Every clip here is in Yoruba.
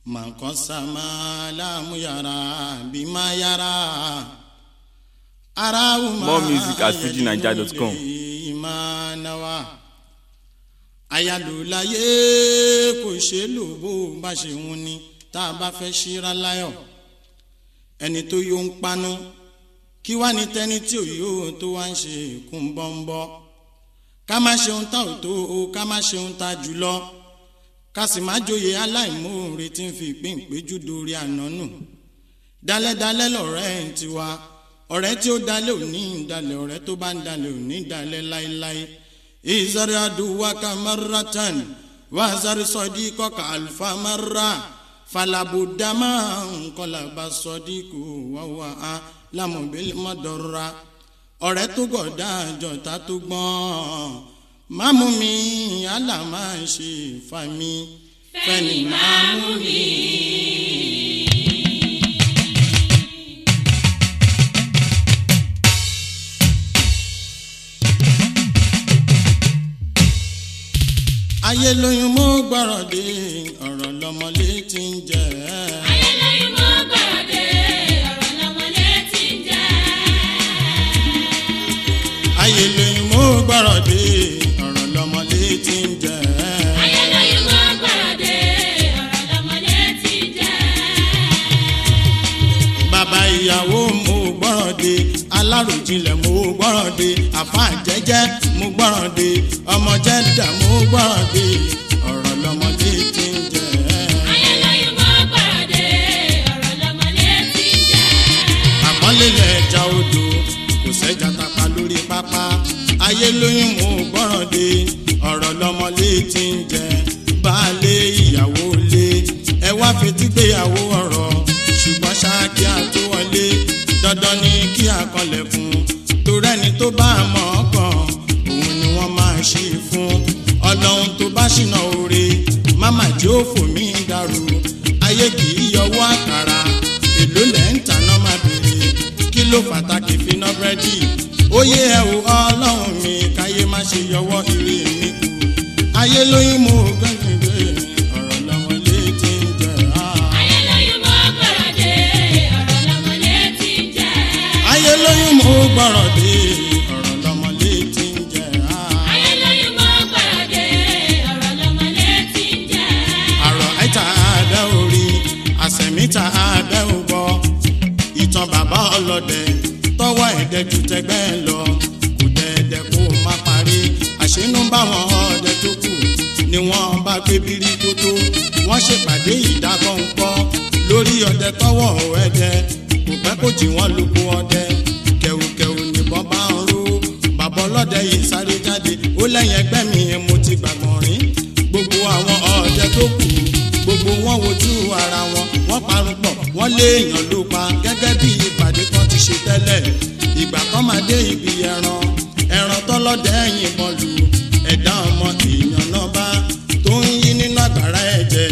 man sama lamu yara bima yara arawu ma More music at fujinaija.com. imanawa ayalulaye kò ṣe lò bó bá ṣe ń ni tá a bá fẹ́ ṣíra láyọ̀ ẹni tó yóò ń panu kí wá ní tẹ́ni tí ò yóò tó wá ń ṣe kún bọ́ńbọ́ ká má ṣeun tá ò tó o ká má ṣeun tá jùlọ ká sì má joyè aláìmoore tí ń fi ìpín ìpéjú dorí àná nù dalẹ́dalẹ́ lọ̀rẹ́ ẹ̀ ti wá ọ̀rẹ́ tí ó dalẹ̀ ò ní dalẹ̀ ọ̀rẹ́ tó bá ń dalẹ̀ ò ní dalẹ̀ láéláé ìzọrí adùwákà marratan wàzàrí sọdí kọkà àlùfà marra falabudama nkọlàbà sọdí kò wáwá á lámùbílẹ̀ mọ́dọ̀ra ọ̀rẹ́ tó gọ̀dá àjọta tó gbọ́n mámú mi àlà máa ń ṣe fami fẹ́ni mámú mi. ayé lóyún mú gbọ́rọ̀ dé ọ̀rọ̀ lọ́mọlé ti ń jẹ́ ayélujára mọ́ gbàdé ọ̀rọ̀ lọ́mọlé ti ń jẹ́. ayé lóyún mú gbọ́rọ̀ dé ọ̀rọ̀ lọ́mọlé ti ń jẹ́ ayélujára mọ́ gbàdé ọ̀rọ̀ lọ́mọlé ti ń jẹ́. bàbá ìyàwó mú gbọ́rọ̀ dé aláròjinlẹ̀ mú gbọ́rọ̀ dé àfa jẹ́jẹ́ mú gbọ́rọ̀ dé ọmọ jẹ́dà mú gbọ́rọ̀ dé ọ̀rọ̀ lọ́mọlé ti ń jẹ́ ayélujára mọ́ gbàdé ọ̀rọ̀ lọ́mọlé ti ń jẹ́. àpọ́nlélẹ̀ ẹja odò kò sẹ́jà tapa lórí pápá ayé lóyún mú gbọ́ràn dé ọ̀rọ̀ lọ́mọlé ti ń jẹ baálé ìyàwó lé ẹ wá fetí gbéyàwó ọ̀rọ̀ ṣùgbọ́n ṣáàkì àtúwọlé dandan ni kí àkọlẹ̀kùn torí ẹni tó bá mọ̀ ọ́ kàn òun ni wọ́n máa ṣe fún ọlọ́run tó bá ṣìnà oore máma jẹ́ òfò mi dàrú ayé kì í yọwọ́ àkàrà èló lẹ́ ń tanná má bèrè kí ló pàtàkì finá búrẹ́dì ó yé ẹ wò ọlọ́run mi káyé má ṣe yọwọ́ ire mi kù ayé lóyún mú gbẹ́gbẹ́ ọ̀rọ̀ lọ́mọlé ti ń jẹ́ ah. ayélujára mọ́ gbàdé ọ̀rọ̀ lọ́mọlé ti ń jẹ́. ayé lóyún mú gbọ́rọ̀ dé ọ̀rọ̀ lọ́mọlé ti ń jẹ́ ah. ayélujára mọ́ gbàdé ọ̀rọ̀ lọ́mọlé ti ń jẹ́. àrò àìta abẹ́ orí àsẹ̀míta abẹ́ ògbọ́ ìtàn bàbá ọlọ́dẹ tọwọ́ ẹ̀dẹ́ ju tẹgbẹ́ lọ kò dẹ́ẹ̀dẹ́ kó má parí àṣínú báwọn ọdẹ tó kù ni wọ́n bá gbé bírí tó tó wọ́n ṣèpàdé ìdákọ̀ńkọ́ lórí ọdẹ tọwọ́ ẹdẹ kò pẹ́ kó jì wọ́n lóko ọdẹ kẹ̀wùkẹ̀wù nìbọn bá ń ró bàbá ọlọ́dẹ yìí sáré jáde ó lẹ́yìn ẹgbẹ́ mi mo ti gbàgbọ́n rí gbogbo àwọn ọdẹ tó kù gbogbo wọn wojú ara wọn wọn parun pọ̀ wọn léèyàn ló pa gẹ́gẹ́ bí ìpàdé kan ti ṣe tẹ́lẹ̀ ìgbà kan máa dé ibi ẹran ẹran tọlọdẹ yìnbọn lù ẹ̀dá ọmọ èèyàn náà bá tó ń yí nínú àgbàrá ẹ̀jẹ̀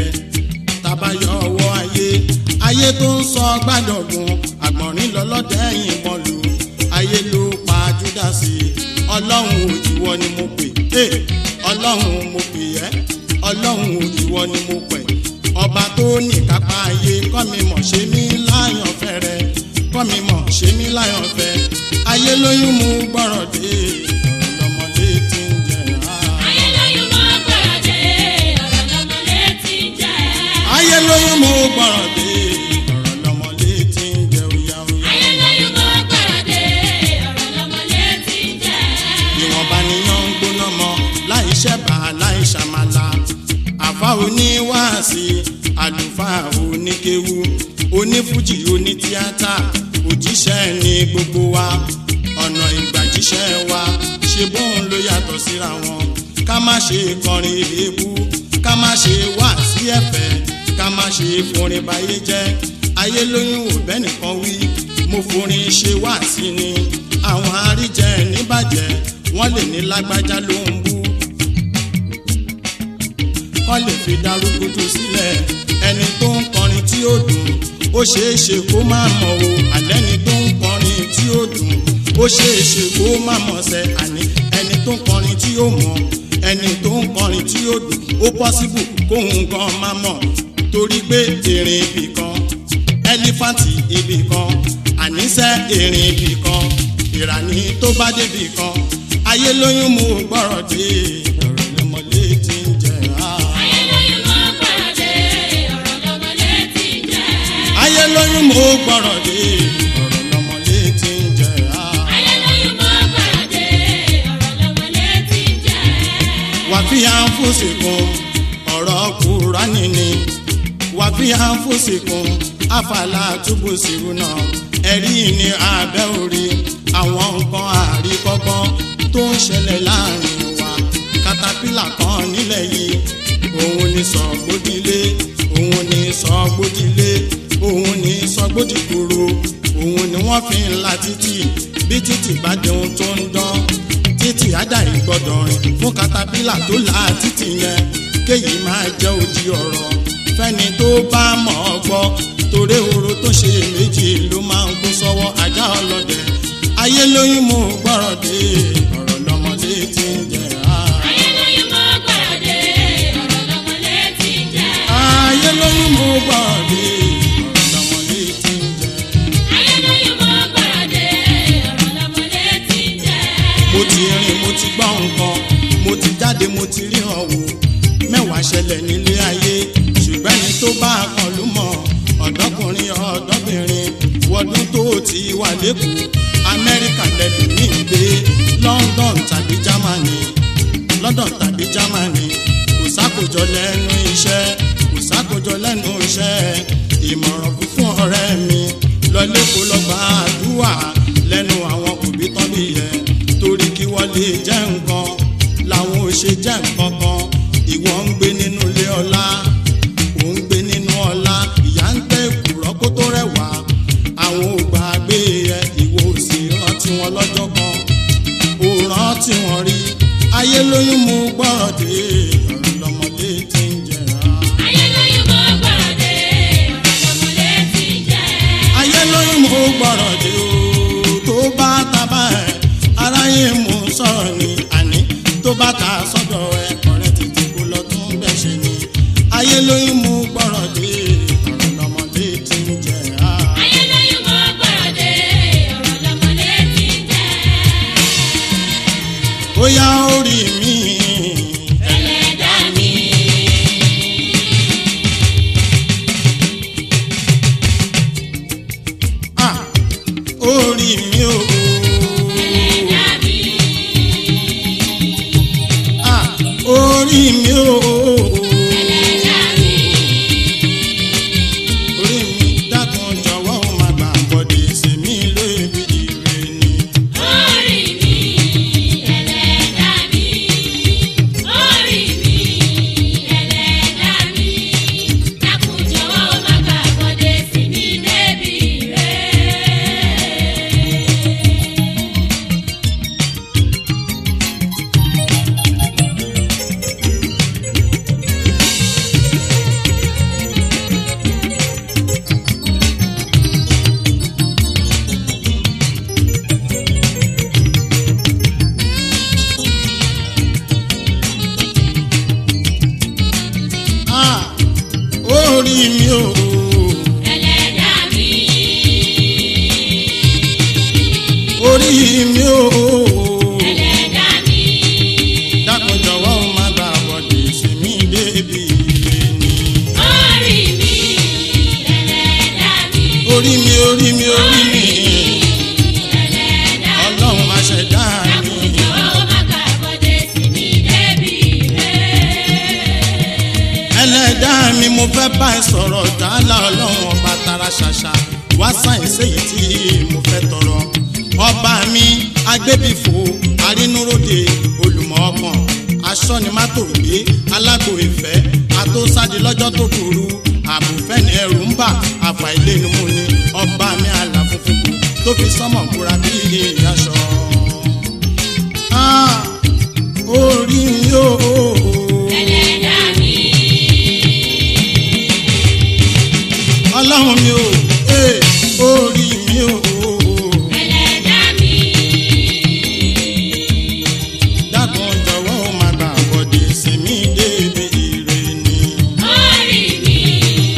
tabayọ ọwọ́ ayé ayé tó ń sọ gbàdọ̀gùn àgbọ̀nrín lọ́lọ́dẹ yìnbọn lù ayé ló pa júdásì ọlọ́run ò ìwọ ni mo pè é ọlọ́run mo pè ẹ́ ọlọ́run ò ìwọ ni mo pè ọba tó ní kápá ayé kọ́ mi mọ̀ ṣe mí láyàn fẹ́rẹ́ kọ́ mi mọ̀ ṣe mí láyàn fẹ́ ayé lóyún mú gbọ́rọ̀ dé ọ̀rọ̀ lọ́mọdé tí ń jẹ ah. ayélujára mọ́ gbàdé ọ̀rọ̀ lọ́mọlé ti ń jẹ́. ayé lóyún mú gbọ́rọ̀ dé ọ̀rọ̀ lọ́mọdé tí ń jẹ oya oya. ayélujára mọ́ gbàdé ọ̀rọ̀ lọ́mọlé ti ń jẹ́. ìwọ̀nba nìyàn ń gbóná mọ́ láì ṣẹ̀bà láì ṣàmàlà àfa oníwàásí àlùfáà oníkéwu onífújì onítíátà òjíṣẹ́ ní gbogbo wa ọ̀nà ìgbàjíṣẹ́ wa ṣe bóun ló yàtọ̀ síra wọn ká má ṣe kọrin èébú ká má ṣe wá sí ẹ̀fẹ̀ ká má ṣe forin báyé jẹ́ ayé lóyún ò bẹ́ẹ̀ nìkan wí mo forin ṣe wá sí ni àwọn àríjẹ níbàjẹ́ wọ́n lè ní lágbájá ló ń bú kọ́ lè fi darúgbójú sílẹ̀ ẹni tó ń kọrin tí ó dùn ó ṣeé ṣe kó má mọ̀ o àlẹ́ni tó ń kọrin tí ó dùn ó ṣeé ṣe kó má mọ̀ sẹ́ àní ẹni tó ń kọrin tí ó mọ̀ ẹni tó ń kọrin tí ó dùn ó pọ́sibù kóhun gan má mọ̀ torí pé erin ibì kan ẹlífàǹtì ibì kan àníṣe erin ibì kan ìràní tó bá débì kan ayé lóyún mú gbọ́rọ̀ dé ọ̀rọ̀ lọ́mọlé tí ń jẹ á. ayé lóyún mọ́ gbàdé ọ̀rọ̀ lọ́mọlé ti jẹ́. ayé lóyún mú gbọ́rọ̀ dé ọ̀rọ̀ lọ́mọlé tí ń jẹ á. ayé lóyún mọ́ gbàdé ọ̀rọ̀ lọ́mọlé ti jẹ́. wàfíà ń fòsìkún ọ̀rọ̀ kúránì ni wàfíà ń fòsìkún àfàlà túbú sírú náà ẹ̀rí ní abẹ́ orí àwọn nǹkan àríkọ́gbọ́n tó ń ṣẹlẹ̀ láàrin wa katapila kan nílẹ̀ yìí òun ni sọ̀gbódìlé òun ni sọ̀gbódìlé òun ni sọ̀gbódìgbòrò òun ni wọ́n fi ń la títì bí títì bá jẹun tó ń dán títì ádàrí gbọ́dọ̀ rìn fún katapila tó la títì yẹn kéyìí máa jẹ́ odi ọ̀rọ̀ fẹ́ni tó bá mọ̀ ọ́ gbọ́ torí oró tó ṣe méjì ló máa ń kó sọ́wọ́ ajá ọlọ́dẹ ayé lóyún mú gbọ́rọ̀ dé ọ̀rọ̀ lọ́mọdé tí ń jẹ á. ayé lóyún mọ́ gbàdé ọ̀rọ̀ lọ́mọlé ti jẹ́. ayé lóyún mú gbọ́rọ̀ dé ọ̀rọ̀ lọ́mọdé tí ń jẹ. ayé lóyún mọ́ gbàdé ọ̀rọ̀ lọ́mọlé ti jẹ́. mo ti rìn mo ti gbọ́ nǹkan mo ti jáde mo ti rí hàn wò mẹ́wàá ṣẹlẹ̀ nílé ayé ṣùgbọ́n ẹni tó bá a kan ló mọ̀ ọ̀dọ́kùnrin ọ̀dọ́bìnrin wọdún tó ti wà lẹ́kọ̀ọ́ amẹ́ríkà lẹ́nu ní ìgbé london tàbí germany london tàbí germany kò sákòjọ lẹ́nu iṣẹ́ kò sákòjọ lẹ́nu iṣẹ́ ìmọ̀ràn fún ọ̀rẹ́ mi lọlé kó lọ gba àdúrà lẹ́nu àwọn òbí tán bí yẹ torí kí wọ́n lè jẹ́ nǹkan làwọn ò ṣe jẹ́ nǹkan kan ìwọ ń gbé nínú ilé ọlá ò ń gbé nínú ọlá ìyá ń gbé kùrọ́ kó tó rẹwà àwọn ò gbàgbé ẹ ìwọ ò sì rántí wọn lọ́jọ́ kan ò rántí wọn rí ayé lóyún mú gbọ́rọ̀ dé ọ̀rọ̀ lọ́mọdé tí ń jẹ̀ra. ayé lóyún mọ́ gbàdé ọ̀rọ̀ lọ́mọlé ti jẹ́. ayé lóyún mú gbọ́rọ̀ dé o tó bá tábà ẹ̀ aráyé mú sọ̀rọ̀ ni àní tó bá ta sọ́dọ̀ ẹ̀ ọ̀rẹ́ tètè kó lọ tún bẹ̀ ṣe ni ayé lóyún mú gbọ́rọ̀ dé ọ̀rọ̀ lọ́mọdé tí ń jẹ̀ra. ayé lóyún mọ́ gbàdé ọ̀rọ̀ lọ́mọlé ti jẹ́. bóyá orí mi ẹlẹ́dàá mi. ah, orí mi o ẹlẹ́dàá mi. ah, orí mi o ẹlẹ́dàá mi. orí mi dákun jọ̀wọ́ ó má gbà bọ́dé sí mi lóbi ire ni. orí mi ẹlẹ́dàá mi. orí mi ẹlẹ́dàá mi. dákun jọ̀wọ́ má gbàgbọ́dé sí mi débi rẹ̀. Ah, orí mi o ẹlẹ́dàá mi. orí mi o ẹlẹ́dàá mi. dákun jọ̀wọ́ ó má gbà bọ́dé sí mi débi ire ni. orí mi ẹlẹ́dàá mi. orí mi orí mi orí mi ẹlẹ́dàá mi. ọlọ́run má ṣẹ̀dá mi. jọ̀wọ́ má gbàgbọ́dé sí mi débi rẹ̀. ẹlẹ́dàá mi mo fẹ́ bá ẹ sọ̀rọ̀ dáálà ọlọ́run ọba tara ṣàṣà wá sáyẹ̀nsì èyí tí mo fẹ́ tọrọ. ọba mi agbébìfò arínúróde olùmọ̀ ọkàn aṣọ́nimátògbé alágbó ìfẹ́ àtòsáde lọ́jọ́ tó burú àbùfẹ́ni ẹrù ń bà àfàìlénu mú ni ọba mi àlàfúnfún tó fi sọ́mọ̀ kúra bí ìyàṣọ. Ah, orí mi yóò. ẹlẹ́dàá mi. ọlọ́run mi ò ee orí mi ò ẹlẹ́dàá mi. dákun jọ̀wọ́ ó má gbà bọ́dé sí mi débi ire ni. orí mi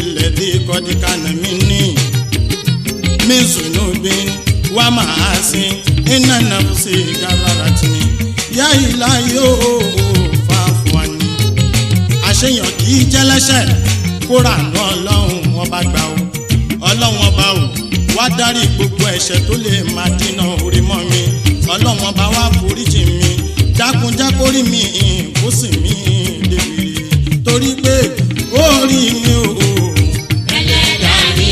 lẹ́dí kọ́díkà nàmí ní min zunubin wa ma'asin inna nafsi gararatni ya ilahi o fàfùwani. àṣeyàn kì í jẹ́lẹ́ṣẹ̀ kóra àná ọlọ́run ọba gbà o ọlọ́run ọba o wá dárí gbogbo ẹ̀ṣẹ̀ tó lè máa dínà orí mọ́ mi ọlọ́run ọba wá foríjì mi dákunjákórí mi kó sì mí débi torí pé orí mi o. ẹlẹ́dàá mi.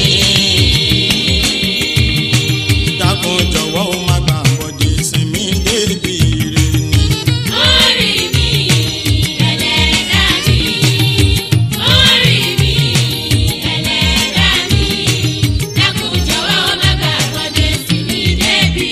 dákun jọ̀wọ́ ó má gbà bọ̀dé sinmi débi rè ni. Orí mi, ẹlẹ́dàá mi. Orí mi, ẹlẹ́dàá mi. Dákun jọ̀wọ́ má gbàgbọ́dé sí mi débi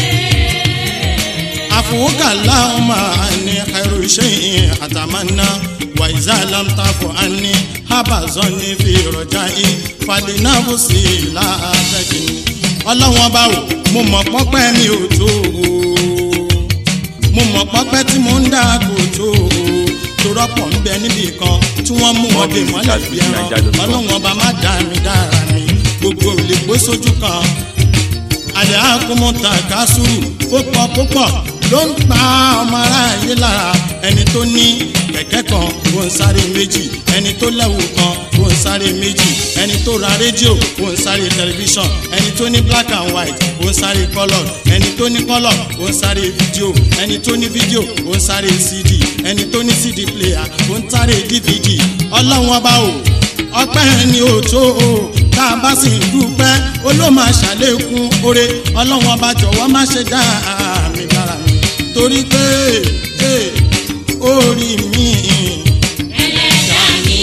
rẹ̀. àfọwọ́kà láwọn máa ní ẹrù iṣẹ́ yìí àtàmánà wà ìzá lámtàfọ̀ á ní hábàzọ́ ní fi rọ̀jà yìí fàdínàbù sí i láàbẹ̀kì ni. ọlọ́wọ́n bá wò mo mọ̀ pọ́pẹ́ mi ò tó o mo mọ̀ pọ́pẹ́ tí mo ń dá kò tó o torọ́pọ̀ ń bẹ níbì kan tí wọ́n mú wọn dè mọ́lẹ̀ bí ẹran ọlọ́wọ́n bá má dá mi dára mi gbogbo ò lè gbé sójú kan àlẹ́ àkómọ́ta kásùrù púpọ̀ púpọ̀ ló ń pa ọmọ aráyé lára ẹni tó ní kẹ̀kẹ́ kan kò ń sáré méjì ẹni tó lẹ́wù kan kò ń sáré méjì ẹni tó ra rédíò kò ń sáré tẹlifíṣàn ẹni tó ní black and white kò ń sáré colour ẹni tó ní colour kò ń sáré fídíò ẹni tó ní fídíò kò ń sáré cd ẹni tó ní cd player kò ń sáré dvd ọlọ́run ọba o ọpẹ́ ni ò tó o tá a bá sì ń dúpẹ́ ó ló máa ṣàlékún oore ọlọ́wọ́n bá jọ̀wọ́ má ṣe dá mi dára mi torí pé eh, orí mi Ẹlẹ́dàá mi.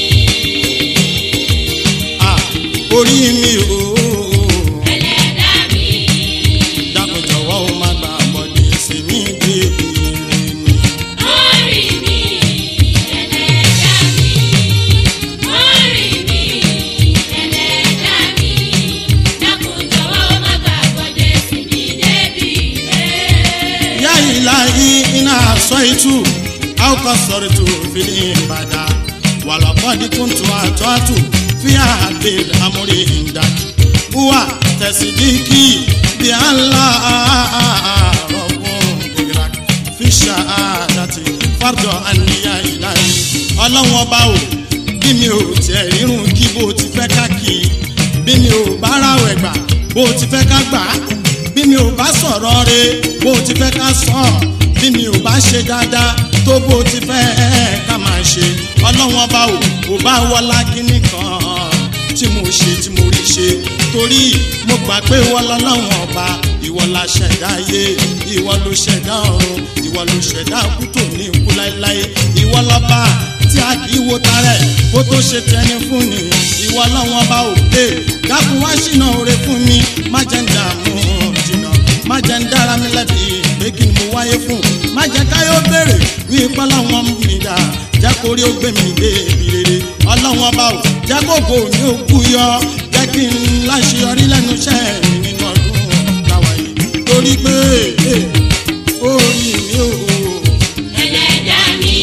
ah, orí mi o Ẹlẹ́dàá mi. dákun jọ̀wọ́ ó má gbà bọ̀dé sí mi bèbè mi. Orí mi, ẹlẹ́dàá mi. Orí mi, ẹlẹ́dàá mi. Dákun jọ̀wọ́ má gbàgbọ́dé sí mi débi rẹ̀. ya ilahi ina asaitu au kasartu fil ibada wala qad kuntu atatu fi hadil amri indak huwa tasdiki bi allah rabbun digrak fi shahadati fardo anni ya ilahi ọlọ́wọ́n ọba o bí mi ò tiẹ̀ rírun kí bó ti fẹ́ ká kí bí mi ò bá ráwẹ̀ gbà bó ti fẹ́ ká gbà á bí mi ò bá sọ̀rọ̀ re bó ti fẹ́ ká sọ bí mi ò bá ṣe dáadáa tó bó ti fẹ́ ká máa ṣe ọlọ́wọ́n bá wò ó bá wọlá kínní kan tí mo ṣe tí mo rí ṣe torí mo gbà pé ìwọ lọ́lọ́wọ́n ọba ìwọ la ṣẹ̀dá ayé ìwọ ló ṣẹ̀dá ọ̀run ìwọ ló ṣẹ̀dá kútó ní ikú láéláé ìwọ lọ́ba tí a kì í wo tarẹ̀ kó tó ṣe tẹni fún ni ìwọ lọ́wọ́n bá ò pé dákun wá ṣìnà oore fún mi má jẹ́ ń dààmú jìnnà má jẹ́ ń dára mi lẹ́bi pé kí ni mo wáyé fún má jẹ́ káyọ̀ béèrè wí pọ́lọ́wọ́n mi dà jẹ́ kó rí ó gbé mi dé ibi rere ọlọ́wọ́n bá ò jẹ́ kókó ní òkú yọ jẹ́ kí n láṣeyọrí lẹ́nu iṣẹ́ mi nínú ọdún táwa yìí torí pé eh, orí mi ò Ẹlẹ́dàá mi.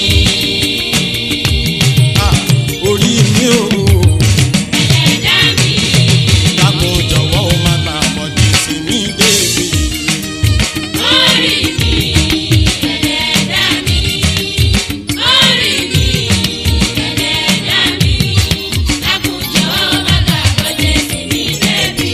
ah, orí mi ò Ẹlẹ́dàá mi. dákun jọ̀wọ́ ó má gbà bọ̀dé sí mi débi Orí mi, ẹlẹ́dàá mi. Orí mi, ẹlẹ́dàá mi. Dákun jọ̀wọ́ má gbàgbọ́dé sí mi débi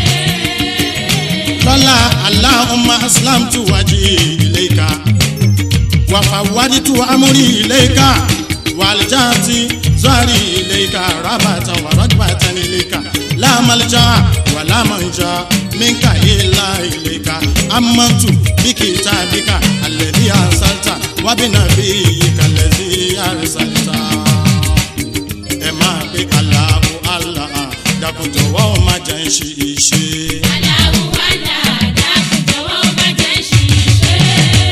rẹ̀. lọ́la aláhùnmá aslamtu wájú iléka wàfàwádìtú amúrí iléka wàlìjáàtì zọ́ọ̀rì iléka rábàtà wàrọ́gbàtà iléka láàmàlìjà wàlámàjà minka ilá iléka amọ̀tù bíkìtà bíkà alẹ́bí àṣàtà wábìnà bí ìkàlẹ́sí àrísàtà ẹ máa gbé aláàbò aláà dàkúntò wọ́n máa jẹ́ ń ṣe iṣẹ́. Aláwọ̀ wàlá, dákun jọ̀wọ́ má jẹ́ ṣìṣe.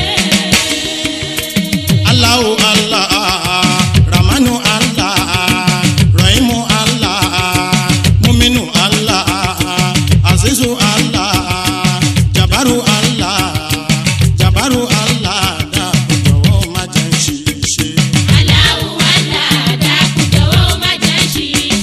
Allahu Allah, Ramanu Allah, Rahimu Allah, Muminu Allah, Azizu Allah, Jabaru Allah, Jabaru Allah, dákun jọ̀wọ́ má jẹ́ ń ṣiṣẹ́. Aláwọ̀ wàlá, dákun jọ̀wọ́ má jẹ́ ṣìṣe.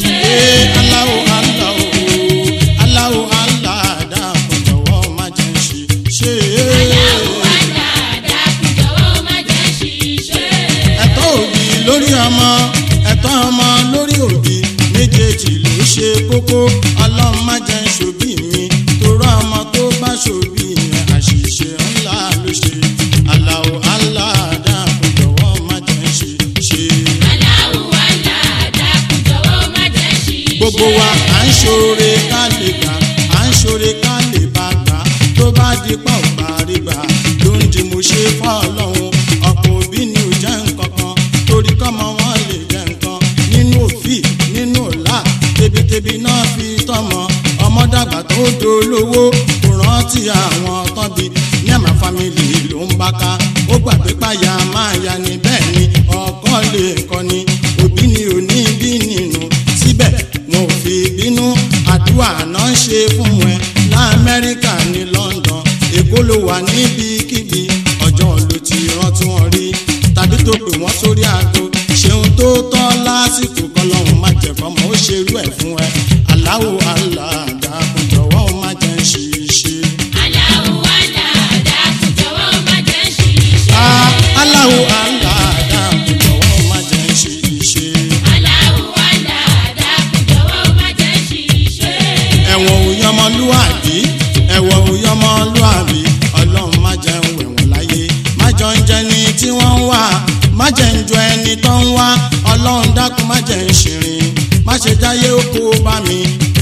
méjèèjì ló ṣe kókó ọlọ́run má jẹ́ ń ṣòbí mi torọ́ ọmọ tó bá ṣòbí yẹn àṣìṣe ńlá ló ṣe aláwo aláàdáàbò jọ̀wọ́ má jẹ́ ń ṣe ṣe. Aláwù aláàdá kò jọ̀wọ́ má jẹ́ ṣìṣe. gbogbo wa à ń ṣoore ká lè gbà à ń ṣoore ká lè bá gbà tó bá di pa ò bá rí gbà ló ń di mo ṣe fọ́ ọlọ́run ọ̀pọ̀ òbí ni ò jẹ́ nǹkan kan torí kọ́mọ wọn lè jẹ́ nǹkan nínú òfì nínú ọ̀la tebitẹbi náà fi tọmọ ọmọ dàgbà tó dolówó kò rántí àwọn tán bí ní àmà fámìlì ló ń bá ká ó gbàgbé páyà máa ya ni bẹ́ẹ̀ ni ọkọ lè kọ́ni òbí ni ò ní bí nínú síbẹ̀ wọn ò fi bínú àdúrà náà ṣe fún ẹ lamẹ́ríkà ní London èkó ló wà níbikíbi ọjọ́ ló ti rántí wọn rí tàbí tó pè wọ́n sórí aago ṣeun tó tọ́ lásìkò kọlọ́hún má jẹ́ fọmọ ó ṣerú ẹ̀ fún ẹ aláwo aláàdá kò jọ̀wọ́ ó má jẹ́ ń ṣiṣẹ́. Aláwù aláàdá kò jọ̀wọ́ má jẹ́ ṣìṣe. Ah, aláwo aláàdá kò jọ̀wọ́ ó má jẹ́ ń ṣiṣẹ́. Aláwù aláàdá kò jọ̀wọ́ má jẹ́ ṣìṣe. ẹ̀wọ̀n òyọmọlúwàbí ẹ̀wọ̀n òyọmọlúwàbí ọlọ́run má jẹ́ ń wẹ̀wọ̀n láyé má jọ ń jẹ ni tí wọ́n ń wá má jẹ́ ń jọ ẹni tó ń wá ọlọ́run dákun má jẹ́ ń ṣìrìn má ṣe jáyé oko bá mi.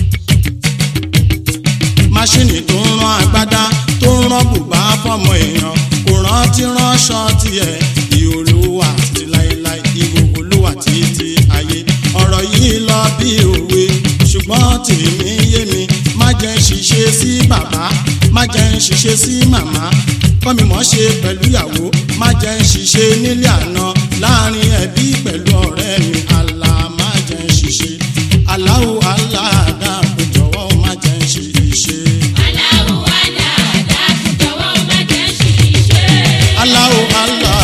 máṣíìnì tó ń rán agbádá tó ń rán bùbá fọmọ èèyàn kò rántí ránṣọ tiẹ̀ ìhòòlùwà títí láéláé ìhòòlùwà títí ayé ọ̀rọ̀ yìí lọ bí òwe ṣùgbọ́n tèmi yé mi má jẹ́ ń ṣiṣẹ́ sí bàbá má jẹ́ ń ṣiṣẹ́ sí màmá kọ́mi mọ̀ ṣe pẹ̀lú ìyàwó má jẹ́ ń ṣiṣẹ́ nílé àná láàrin ẹbí pẹ̀lú ọ̀rẹ́ mi àlà má jẹ́ ń ṣiṣẹ́ aláwo aláàdá kò jọ̀wọ́ má jẹ́ ń ṣiṣẹ́. Aláwù aláàdá kò jọ̀wọ́ má jẹ́ ṣìṣe. aláwo alá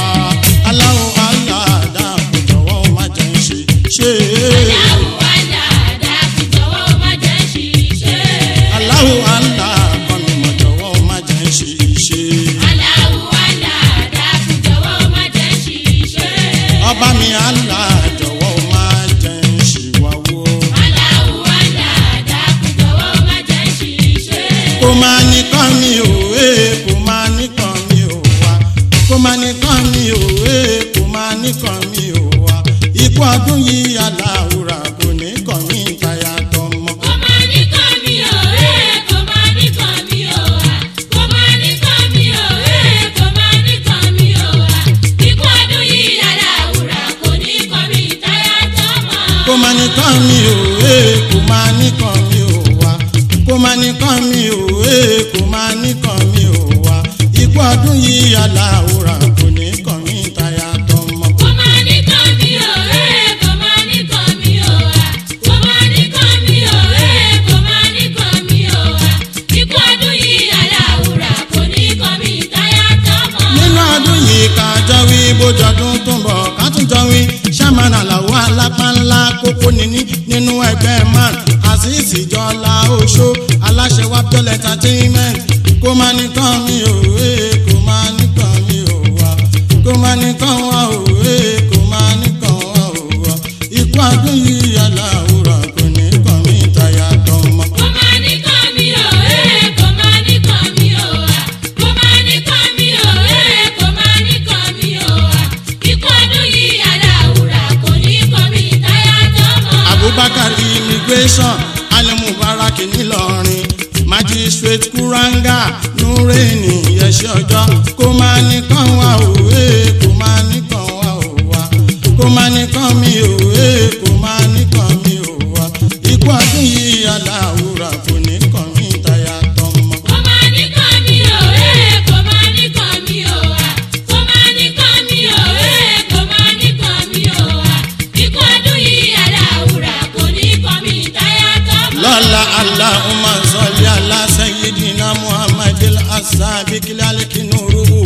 aláwo aláàdá kò jọ̀wọ́ má jẹ́ ń ṣiṣẹ́. Aláwù aláàdá kò jọ̀wọ́ má jẹ́ ṣìṣe. aláwo alá kọ́mi mọ̀ jọ̀wọ́ má jẹ́ ń ṣiṣẹ́. Aláwù aláàdá kò jọ̀wọ́ má jẹ́ ṣìṣe. ọba mi alá jọ̀wọ́ má jẹ́ ń ṣìwàwó. Aláwù aláàdá kò jọ̀wọ́ má jẹ́ ṣìṣe. kó máa nìkan mi ò wé kó máa nìkan mi ò wá kó máa nìkan mi ò wé kó máa nìkan mi ò wá ikú ọdún yìí aláwùrà kò ní kàn mí ìtayà tọmọ. Kò máa ní kàn mí o, eh, kò máa ní kàn mí o, ah. Kò máa ní kàn mí o, eh, kò máa ní kàn mí o, ah. Ikú ọdún yìí aláwùrà kò ní kàn mí táyà tọmọ. kó máa nìkan mi ò wé kó máa nìkan mi ò wá kó máa nìkan mi ò wé kó máa nìkan mi ò wá ikú ọdún yìí aláwùrà kò ní kàn mí ìtayà tọmọ. Kò máa ní kàn mí o, eh, kò máa ní kàn mí o, ah. Kò máa ní kàn mí o, eh, kò máa ní kàn mí o, ah. Ikú ọdún yìí aláwùrà kò ní kàn mí táyà tọmọ. nínú ọdún yìí ká jọ wí bójọdún tó ń bọ̀ ká tún jọ wí sàmánà làwọn alápá ńlá kókó níní nínú ẹgbẹ́ man àṣìṣì jọlá oṣó aláṣẹ wa pẹ́lẹ́ entertainment kó má nìkan mi ò wé kó má nìkan mi ò wá kó má nìkan wá ò wé kó má nìkan wá ò wá ikú ọdún yìí aláwòrán kò ní kàn mí ìtayà tọmọ. Kò máa ní kàn mí o, eh, kò máa ní kàn mí o, ah. Kò máa ní kàn mí o, eh, kò máa ní kàn mí o, ah. Ikú ọdún yìí aláwùrà kò ní kàn mí táyà tọmọ. abubakar immigration alimubarak ńìlọrin magistrate kuranga nureni yẹsẹ ọjọ kó máa nìkan wá òwe kó máa nìkan wá òwa kó máa nìkan mi òwe kó máa nìkan mi òwa ikú ọdún yìí aláwùrà kò ní kàn mí táyà tọmọ. Kò máa ní kàn mí o, eh, kò máa ní kàn mí o, ah. Kò máa ní kàn mí o, eh, kò máa ní kàn mí o, ah. Ikú ọdún yìí aláwùrà kò ní kàn mí táyà tọmọ. lọ́la aláhùnmá sọ́lí aláṣẹ́yìdìnnà muhammadil asabikil alikinuruhu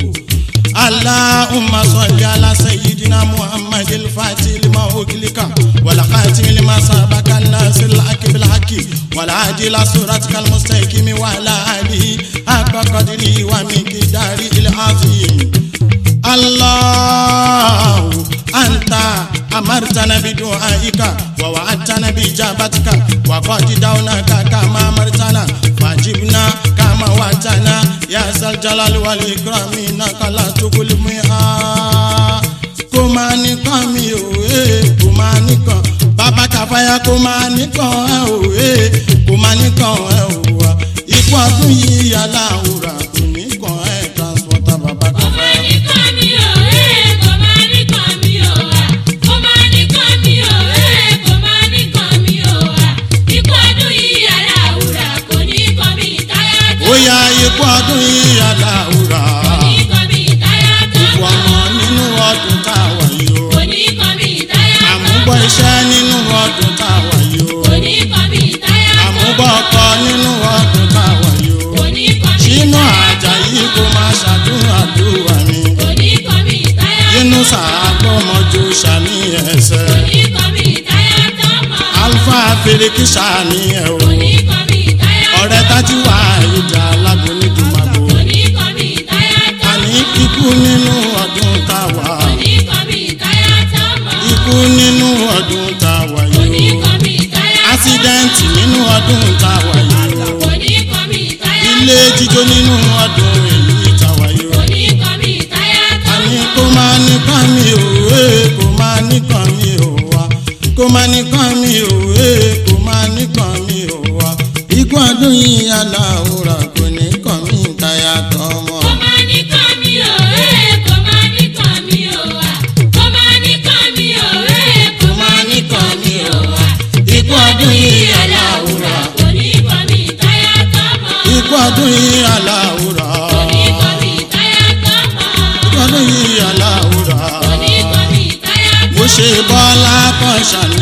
aláhùnmá sọ́lí aláṣẹ́yìdìnnà muhammadil fatilima okilika wàlàkàtìmílì masabaka nasir akibila haki wàlàdìlà suratikal mustakimi wàlàdì akọkọdìlì wàmíkìdárì ilẹ̀ azim. Allahu anta أمرتنا بدعائك ووعدتنا بإجابتك وقد دعوناك كما أمرتنا فأجبنا كما وعدتنا يا ذا الجلال والإكرام إنك لا تخلف الميعاد kó máa nìkan mi ò ee kó máa nìkan bàbá kàfáyà kó máa nìkan ẹ ò ee kó máa nìkan ẹ ò wá ikú ọdún yìí aláwòrán kò nìkan ẹ transporter bàbá Kò máa kàfáyà. ní kàn mí o, ee, kò máa ní kàn mí o, à. Kò máa ní kàn mí o, ee, kò máa ní kàn mí o, à. Ikú ọdún yìí aláwùrà kò ní kàn mí táyà tó. ó yá ikú ọdún yìí aláwòrán Kò ní kàn mí táyà tó òkú mọ́. ọmọ nínú ọdún tá a wà yìí o Kò ní kàn mí táyà tó àmúbọ̀ mọ́. iṣẹ́ nínú ọdún tá a wà yìí o Kò ní kàn mí táyà tó àmúbọ̀ mọ́. ọkọ nínú ọdún tá a wà yìí o Kò ní kàn mí sínú táyà tó àjàyí mọ́. kó máa ṣàdúrà dúrà mi. Kò ní kàn mí táyà tó inú mọ́. sàgbọ́mọjú ṣàní ẹsẹ̀ Kò ní kàn mí táyà tó mọ́. alfa fèrèkì ṣàní ẹ o Kò ní kàn mí táyà tó mọ́. ọ̀rẹ́ tájú wà ìjà alágbó ní dùmàgbò Kò ní kàn mí táyà tó mọ́. àní ikú nínú ọdún tá a wà Kò ní kàn mí táyà tó mọ́. ikú nínú ọdún tá a wà Kò ní yìí o kàn mí táyà tó mọ́. ásídẹ́ǹtì nínú ọdún tá a wà yìí o Kò ní kàn mí táyà tó mọ́. ilé jíjó nínú ọdún èyí tá a wà yìí o Kò ní kàn mí táyà tó àní mọ́. kó máa nìkan mi ò ee kó máa nìkan mi ò wá kó máa nìkan mi ò ee kó máa nìkan mi ò wá ikú ọdún yìí aláwòrán kò ní kàn mí táyà tọmọ. Kò máa ní kàn mí o, ee, kò máa ní kàn mí o, à. Kò máa ní kàn mí o, ee, kò máa ní kàn mí o, à. ikú ọdún yìí aláwòrán Kò ní kàn mí táyà tó mọ́. ikú ọdún yìí aláwòrán Kò ní kàn mí táyà tó mọ́. ikú ọdún yìí aláwòrán Kò ní kàn mí táyà tó mo mọ́. ṣe bọ́lá kan ṣàní